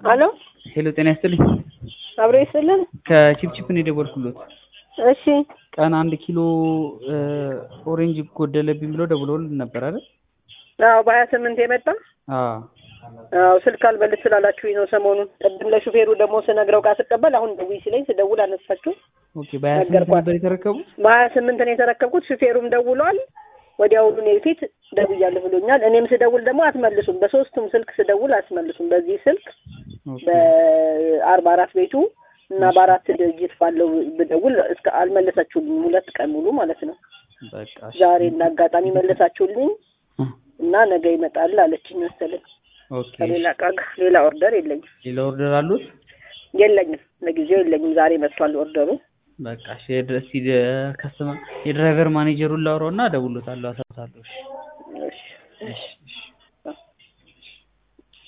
አሎ ሄሎ ጤና ይስጥልኝ። አብሮ ይስጥልን። ከቺፕቺፕ ነው የደወልኩሎት። እሺ ቀን አንድ ኪሎ ኦሬንጅ ጎደለብኝ ብሎ ደውሎልን ነበር አይደል? አዎ በሀያ ስምንት የመጣ አዎ አዎ ስልክ አልበልት ስላላችሁኝ ነው ሰሞኑን። ቅድም ለሹፌሩ ደግሞ ስነግረው ቃ ስቀበል አሁን ደውይ ሲለኝ ስደውል አነሳችሁ። ኦኬ። በሀያ ስምንት ነገርኳት። ነበር የተረከቡት? በሀያ ስምንት ነው የተረከብኩት። ሹፌሩም ደውሏል። ወዲያውኑ እኔ ፊት ደውያለሁ ብሎኛል። እኔም ስደውል ደግሞ አትመልሱም። በሶስቱም ስልክ ስደውል አትመልሱም። በዚህ ስልክ ኦኬ። በአርባ አራት ቤቱ እና በአራት ድርጅት ባለው ብደውል እስከ አልመለሳችሁልኝ ሁለት ቀን ሙሉ ማለት ነው። በቃ እሺ። ዛሬ እንደ አጋጣሚ መለሳችሁልኝ እ፣ እና ነገ ይመጣል አለችኝ መሰለኝ። ኦኬ። ከሌላ እቃ ጋር ሌላ ኦርደር የለኝም ሌላ ኦርደር አሉት? የለኝም ለጊዜው የለኝም። ዛሬ መጥቷል ኦርደሩ። በቃ እሺ። የድረስ ከስተማ የድራይቨር ማኔጀሩን ላውራውና እደውልሎታለሁ፣ አሳውቃለሁ። እሺ እሺ እሺ እሺ